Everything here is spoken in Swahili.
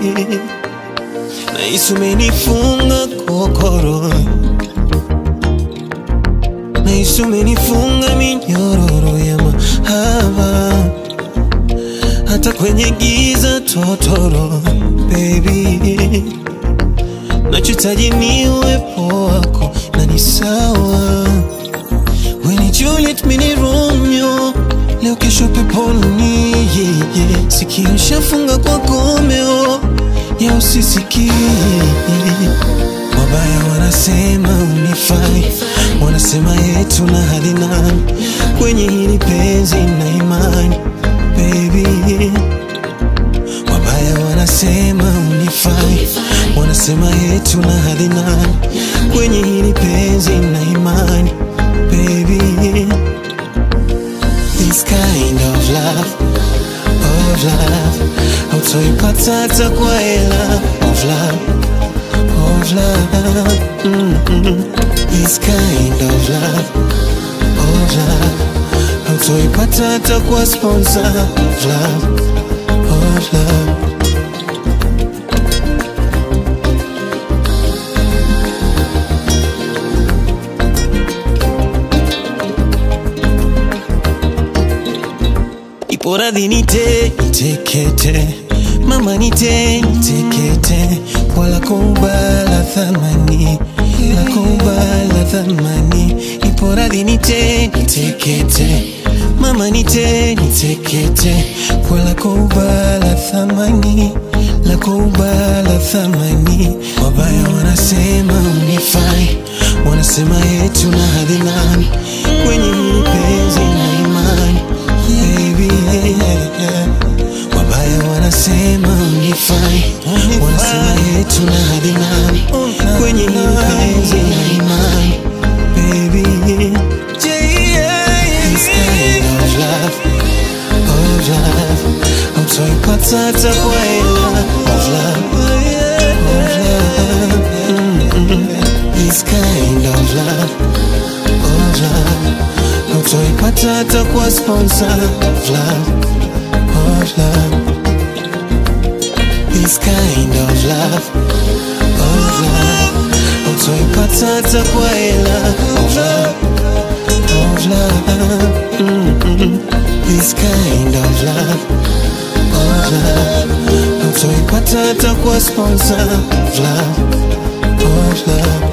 nahisi umenifunga kokoro, nahisi umenifunga minyororo ya mahaba, hata kwenye giza totoro, baby nachohitaji ni uwepo wako na ni sawa. We ni Juliet, mi ni Romeo, leo kesho peponi yeah, yeah. Sikio shafunga kwa komeo ya usisikie. Wabaya wanasema unifai, wanasema yetu na hadi nani kwenye hili penzi na imani baby Wabaya wanasema unifai, wanasema yetu na hadi nani kwenye hili penzi na imani baby. This kind of love, of love hautoipata hata kwa hela of love, of love mm-mm. This kind of love, of love hautoipata hata kwa sponsor of love, of love Ipo radhi nite nitekete, mama nite nitekete, wala kubala thamani, la kubala thamani. Ipo radhi nite nitekete, mama nite nitekete, wala kubala thamani, la kubala thamani. Wabaya wanasema unifai, wanasema yetu na hadhi nani kwenye hili penzi na imani baby yeah, yeah. Wabaya wanasema unifai, wanasema yetu na hadi nani kwenye hili penzi na imani baby This kind of love, of love hautoipata hata kwa hela of love, of love mm-mm. This kind of love, of love hautoipata hata kwa sponsor of love, of love This kind of love, of love hautoipata hata kwa hela of love, of love mm-mm. This kind of love, of love hautoipata hata kwa sponsor of love, of love